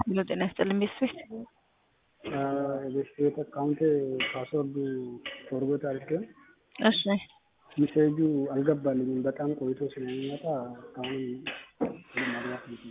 ሄሎ ጤና ይስጥልኝ ቤተሰብ የቤት ቤት አካውንት ፓስወርዱ ፎርጎት አድርጌ እሺ ሜሴጁ አልገባልኝም። በጣም ቆይቶ ስለሚመጣ አሁን ማግባት ነው።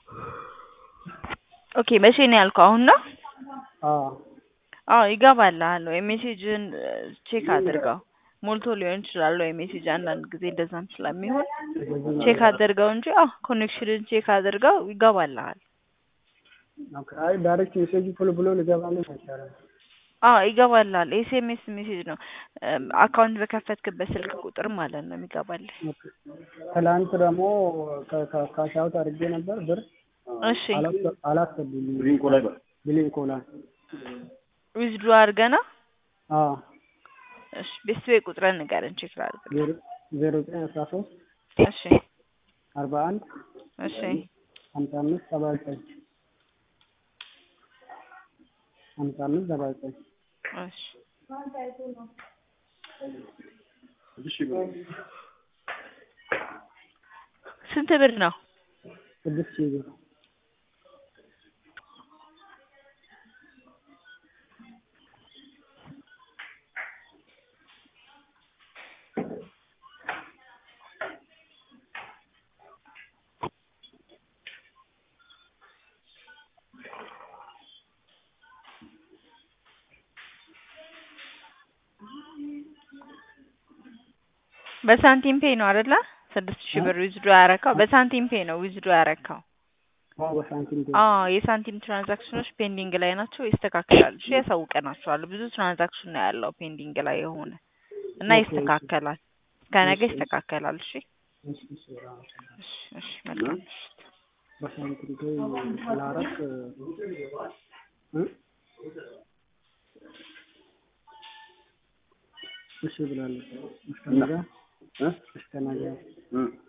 ኦኬ መቼ ነው ያልከው? አሁን ነው? አዎ አዎ ይገባልሃል ወይ ሜሴጅን ቼክ አድርገው። ሞልቶ ሊሆን ይችላል ወይ ሜሴጅ አንዳንድ ጊዜ እንደዛም ስለሚሆን ቼክ አድርገው እንጂ አዎ ኮኔክሽንን ቼክ አድርገው ይገባልሃል። ኦኬ። አይ ዳይሬክት ሜሴጁ ቶሎ ብሎ ሊገባልኝ አይቻልም። አዎ ይገባልሃል። ኤስኤምኤስ ሜሴጅ ነው አካውንት በከፈትክበት ስልክ ቁጥር ማለት ነው የሚገባልህ። ኦኬ። ትላንት ደግሞ ካሻውት አድርጌ ነበር ብር እሺ አላስገቡልኝም። ብሊንኮ ላይ በል ብሊንኮ ላይ ዊዝድሮ አድርገና አዎ እሺ ቤተሰብ ቁጥርን ንገረን ቼክ ላድርግ። ዜሮ ዜሮ ዘጠኝ አስራ ሶስት እሺ አርባ አንድ እሺ ሀምሳ አምስት ሰባ ዘጠኝ ሀምሳ አምስት ሰባ ዘጠኝ እሺ እሺ ብር ስንት ብር ነው? ስድስት ሺህ ብር በሳንቲም ፔይ ነው አይደለ? ስድስት ሺህ ብር ዊዝድሮ ያረካው በሳንቲም ፔይ ነው ዊዝድሮ ያረካው። አዎ በሳንቲም ፔ አዎ የሳንቲም ትራንዛክሽኖች ፔንዲንግ ላይ ናቸው፣ ይስተካከላሉ። እሺ ያሳውቀናቸዋል። ብዙ ትራንዛክሽን ነው ያለው ፔንዲንግ ላይ የሆነ እና ይስተካከላል። ከነገ ይስተካከላል። እሺ እሺ እሺ በጣም አመሰግናለሁ። እሺ እሺ መልካም ምሽት። በሳንቲም ፔ ስላረክ እ እሺ ብላለች። እስከ ነገ እ እስከ ነገ እ